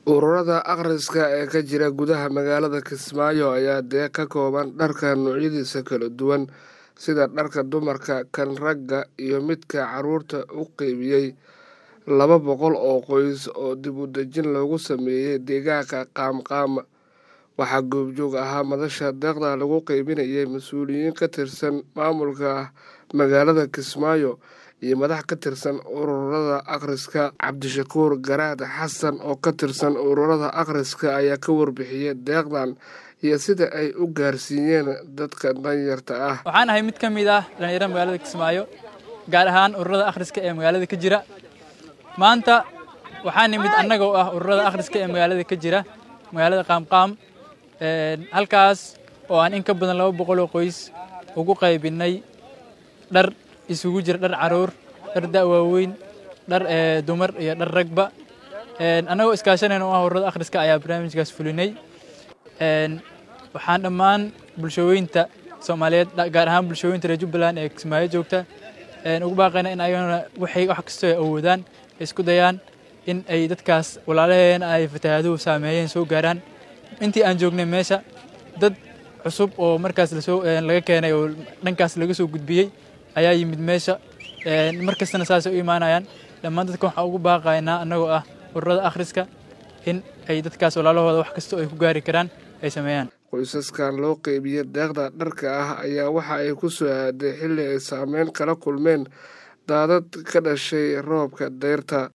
ururada akhriska ee ka jira gudaha magaalada kismaayo ayaa deeq ka kooban dharka noocyadiisa kala duwan sida dharka dumarka kan ragga iyo midka caruurta u qeybiyey laba boqol oo qoys oo dib u dejin loogu sameeyey deegaanka qaamqaam waxaa goobjoog ahaa madasha deeqda lagu qeybinayay mas-uuliyiin ka tirsan maamulka magaalada kismaayo iyo madax ka tirsan ururada akhriska cabdishakuur garaad xasan oo ka tirsan ururada akhriska ayaa ka warbixiyey deeqdan iyo sida ay u gaarsiiyeen dadka danyarta ah waxaan ahay mid ka mid ah dhallinyarada magaalada kismaayo gaar ahaan ururada akhriska ee magaalada ka jira maanta waxaa nimid annaga oo ah ururada akhriska ee magaalada ka jira magaalada qaamqaam halkaas oo aan in ka badan laba boqol oo qoys ugu qaybinay dhar isugu jira dhar caruur dhar da' waaweyn dhar dumar iyo dhar ragba annagoo iskaashanayna oo ah ururada akhriska ayaa barnaamijkaas fulinay waxaan dhammaan bulshooyinta soomaaliyeed gaar ahaan bulshooyinta reer jubbaland ee kismaayo joogta ugu baaqayna in ayagana waxay wax kastoo ay awoodaan isku dayaan in ay dadkaas walaalaheena ay fatahaaduhu saameeyeen soo gaaraan intii aan joognay meesha dad cusub oo markaas lasoo laga keenay oo dhankaas laga soo gudbiyey ayaa yimid meesha mar kastana saasay u imaanayaan dhammaan dadka waxaan ugu baaqaynaa annagoo ah ururada akhriska in ay dadkaas walaalahooda wax kastoo ay ku gaari karaan ay sameeyaan qoysaskan loo qeybiya deeqda dharka ah ayaa waxa ay ku soo aaday xilli ay saameyn kala kulmeen daadad ka dhashay roobka dayrta